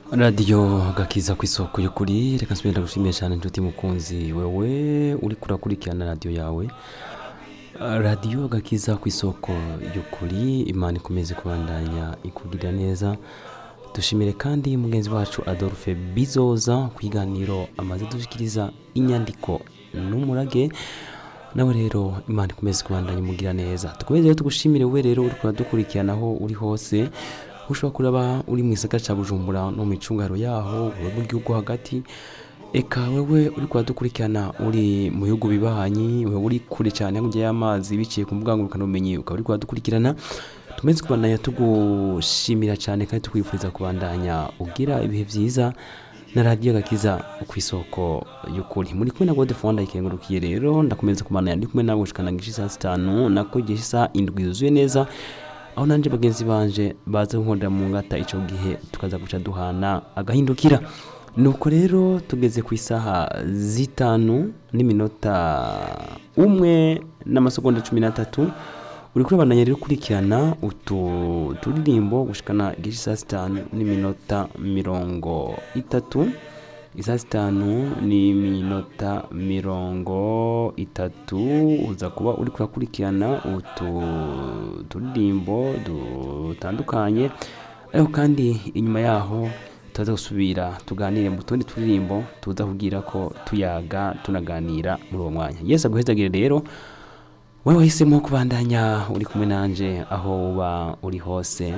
radiyo gakiza ku isoko y'ukuri reka nsubire ndagushimiye cyane inshuti mukunzi wewe uri kurakurikirana radiyo yawe radiyo gakiza ku isoko y'ukuri imana ikomeze kubandanya ikugirira neza dushimire kandi mugenzi wacu adolphe bizoza ku kiganiro amaze dushyikiriza inyandiko n'umurage nawe rero imana ikomeze kubandanya imugira neza dukomeze rero tugushimire we rero uri kuradukurikirana aho uri hose ushobora kuraba uri mu gisagara cya bujumbura no mu micungaro yaho wowe mu gihugu hagati eka wewe uri kuradukurikirana uri mu bihugu bibanyi wewe uri kure cyane hakurya y'amazi biciye ku mbuga ngurukanabumenyi ukaba uri kuradukurikirana tumeze kubandanya tugushimira cyane kandi tukwifuriza kubandanya ugira ibihe byiza na radiyo gakiza ku isoko y'ukuri muri kumwe na gode fonda ikengurukiye rero ndakomeza kubandanya ndi kumwe nawe gushikana ngishi saa sitanu nako igihe isa indwi yuzuye neza aho nanjye bagenzi banje baza guhondera mu ngata icyo gihe tukaza guca duhana agahindukira nuko rero tugeze ku isaha zitanu n'iminota umwe n'amasegonda cumi n'atatu uri kurabandanya rero ukurikirana utu turirimbo gushikana igice saa sitanu n'iminota mirongo itatu isaa sitanu n'iminota mirongo itatu uza kuba uri kurakurikirana utu turirimbo dutandukanye ariko kandi inyuma yaho tuza gusubira tuganire mu tundi turirimbo tuza kugira ko tuyaga tunaganira muri uwo mwanya yesu aguhezagire rero wowe wahisemo kubandanya uri kumwe nanjye aho uba uri hose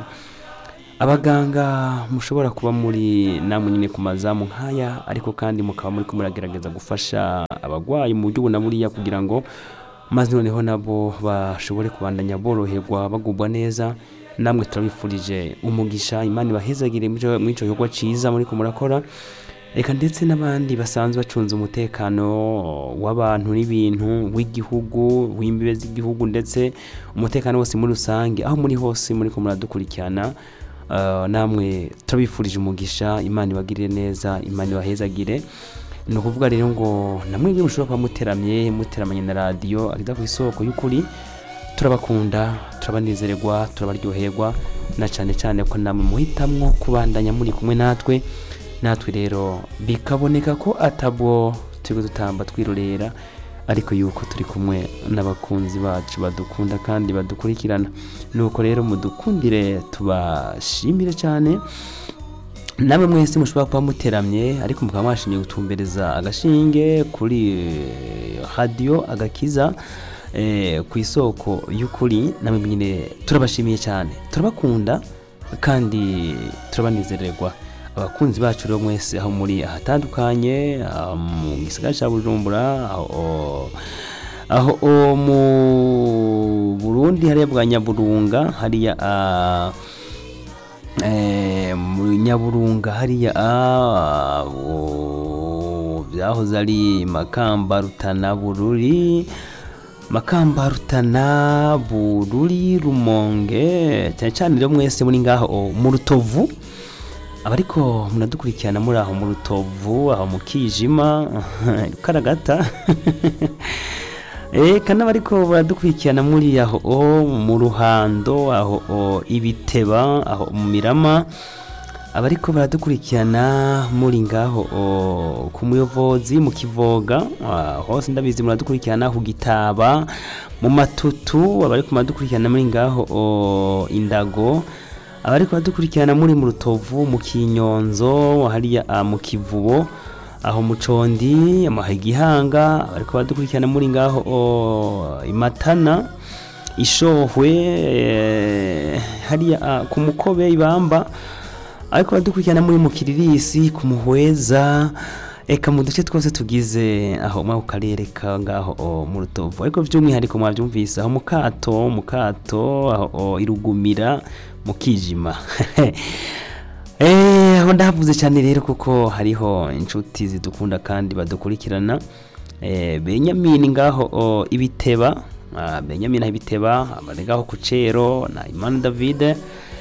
abaganga mushobora kuba muri namwe nyine ku mazamu nk'aya ariko kandi mukaba muri ko muragerageza gufasha abarwayi mu buryo ubu na buriya kugira ngo maze noneho nabo bashobore kubandanya boroherwa bagubwa neza namwe turabifurije umugisha imana ibahezagire muri icyo gikorwa cyiza muri ko murakora reka ndetse n'abandi basanzwe bacunze umutekano w'abantu n'ibintu w'igihugu w'imbibe z'igihugu ndetse umutekano wose muri rusange aho muri hose muri ko muradukurikirana namwe turabifurije umugisha imana ibagirire neza imana ibahezagire ni ukuvuga rero ngo namwe iyo mushobora kuba muteramye muteramanye na radiyo ageza ku isoko y'ukuri turabakunda turabanezererwa turabaryoherwa na cyane cyane ko namwe muhitamwo kubandanya muri kumwe natwe natwe rero bikaboneka ko atabwo turi dutamba twirorera ariko yuko turi kumwe n'abakunzi bacu badukunda kandi badukurikirana nuko rero mudukundire tubashimire cyane namwe mwese mushobora kuba muteramye ariko mukaba mwashimye gutumbereza agashinge kuri radiyo agakiza ku isoko y'ukuri namwe nyine turabashimiye cyane turabakunda kandi turabanezererwa abakunzi bacu rero mwese aho muri ahatandukanye mu gisagara cya bujumbura aho mu burundi hariya bwa nyaburunga hariya mu nyaburunga hariya byahoze ari makamba rutana bururi makamba rutana bururi rumonge cyane cyane rero mwese muri ngaho mu rutovu abariko munadukurikirana muri aho mu rutovu aho mu kijima karagata eka n'abariko baradukurikirana muri aho mu ruhando aho ibiteba aho mu mirama abariko baradukurikirana muri ngaho ku muyobozi mu kivoga hose ndabizi muradukurikirana ku gitaba mu matutu abariko baradukurikirana muri ngaho indago abari kubadukurikirana muri mu rutovu mu kinyonzo hariya mu kivubo aho mu condi igihanga abari kubadukurikirana muri ngaho imatana ishohwe hariya ku mukobe ibamba ariko badukurikirana muri mu kiririsi ku muhweza eka mu duce twose tugize aho mu karere ka ngaho mu rutovu ariko by'umwihariko mwabyumvise aho mu kato mu kato aho irugumira mu kijima aho ndahavuze cyane rero kuko hariho inshuti zidukunda kandi badukurikirana benyamini ngaho ibiteba benyamini ibiteba abaregaho ku cero na imana davide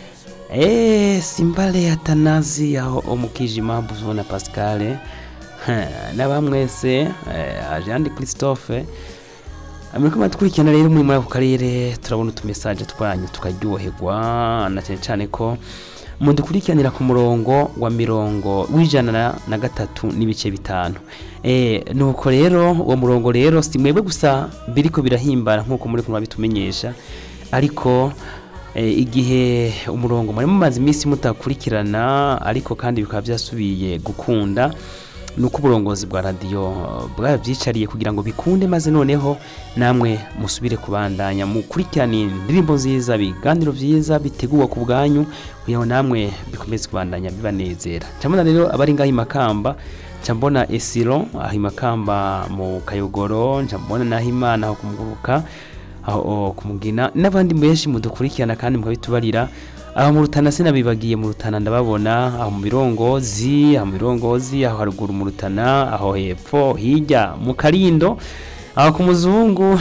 simbale atanazi aho mu kijima buzo na pascal n'abamwese ajandi christophe muri kumwe dukurikirana rero muri muri ako karere turabona utumesaje twanyu tukaryoherwa na cyane cyane ko mudukurikiranira ku murongo wa mirongo w'ijana na- na gatatu n'ibice bitanu Eh, nuko rero uwo murongo rero si mwebwe gusa biriko birahimbara nk'uko muri kumwe bitumenyesha ariko eh, igihe umurongo mwari mumaze iminsi mutakurikirana ariko kandi bikaba byasubiye gukunda nuko uburongozi bwa radiyo bwabyicariye kugira ngo bikunde maze noneho namwe musubire kubandanya mukurikirane indirimbo nziza ibiganiro byiza biteguwe ku bwanyu kugira ngo namwe bikomeze kubandanya bibanezera cyabona rero abari ngaho i makamba nca mbona esiro aho i makamba mu kayogoro nca mbona naho imana aho kumuguruka aho kumugina n'abandi benshi mudukurikirana kandi mukabitubarira aho mu rutana sinabibagiye mu rutana ndababona aho mu birongozi aho mu birongozi aho haruguru mu rutana aho hepfo hirya mu karindo aho ku muzungu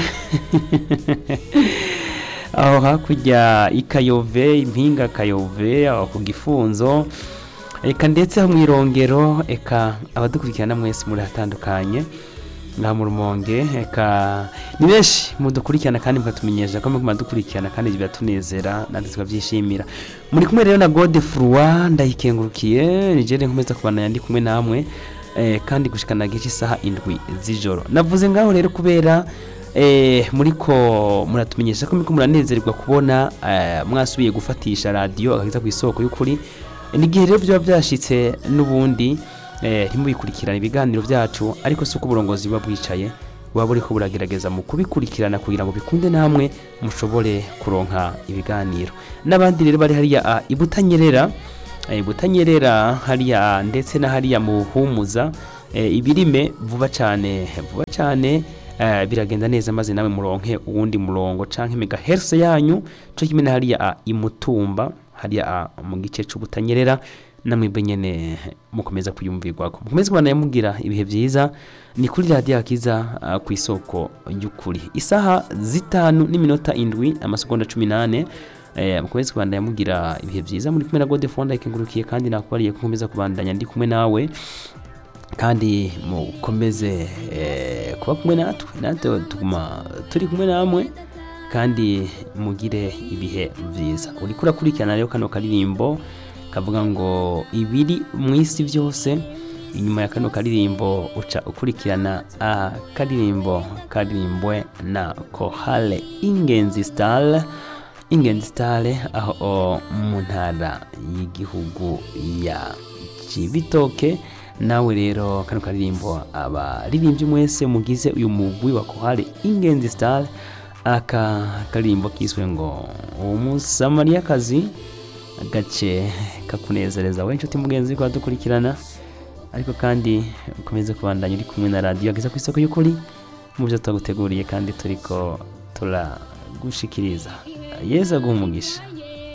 aho hakurya ikayove impinga kayove aho ku gifunzo eka ndetse aho mu irongero eka abadukurikirana mwese muri hatandukanye ngaha mu rumonge eka ni benshi mudukurikirana kandi mukatumenyesha ko muguma dukurikirana kandi biratunezera natwe tukabyishimira muri kumwe rero na gode furwa ndayikengurukiye nigere nkomeza kubana ndi kumwe namwe eh, kandi gushikana gice isaha indwi z'ijoro navuze ngaho rero kubera eh, muriko muratumenyesha ko muriko muranezerwa kubona eh, mwasubiye gufatisha radiyo agakiza ku isoko y'ukuri n'igihe rero byaba byashitse n'ubundi eh, ntimubikurikirane ibiganiro byacu ariko si uko uburongozi buba bwicaye buba buriko buragerageza mu kubikurikirana kugira ngo bikunde namwe mushobore kuronka ibiganiro n'abandi rero bari hariya ah, i butanyerera eh, butanyerera hariya ndetse na hariya mu humuza eh, ibirime vuba cyane vuba cyane eh, biragenda neza maze nawe muronke uwundi murongo canke megahertz yanyu cyo kimwe na hariya ah, imutumba hariya ah, mu gice c'ubutanyerera namwebwe nyene mukomeza kuyumvirwako mukomeze kubana yamugira ibihe byiza ni kuri radiyo akiza ah, ku isoko y'ukuri isaha zitanu n'iminota indwi amasegonda cumi n'ane eh, mukomeze kubandanya yamugira ibihe byiza muri kumwe na gode fonda ikengurukiye kandi nakubariye ko nkomeza kubandanya ndi kumwe nawe kandi mukomeze eh, kuba kumwe natwe natwe tuguma turi kumwe namwe kandi mugire ibihe byiza uriko urakurikirana rero kano karirimbo kavuga ngo ibiri mu isi byose inyuma ya kano karirimbo uca ukurikirana akaririmbo karirimbwe na kohale ingenzi star ingenzi star aho mu ntara y'igihugu ya cibitoke nawe rero kano karirimbo abaririmbyi mwese mugize uyu mugwi wa kohale ingenzi star aka karirimbo kiswe ngo umusamariyakazi agace kakunezereza wowe inshuti mugenzi ko dukurikirana ariko kandi ukomeze kubandanya uri kumwe na radiyo ageza ku isoko y'ukuri mu byo twaguteguriye kandi turiko turagushikiriza yesu aguha umugisha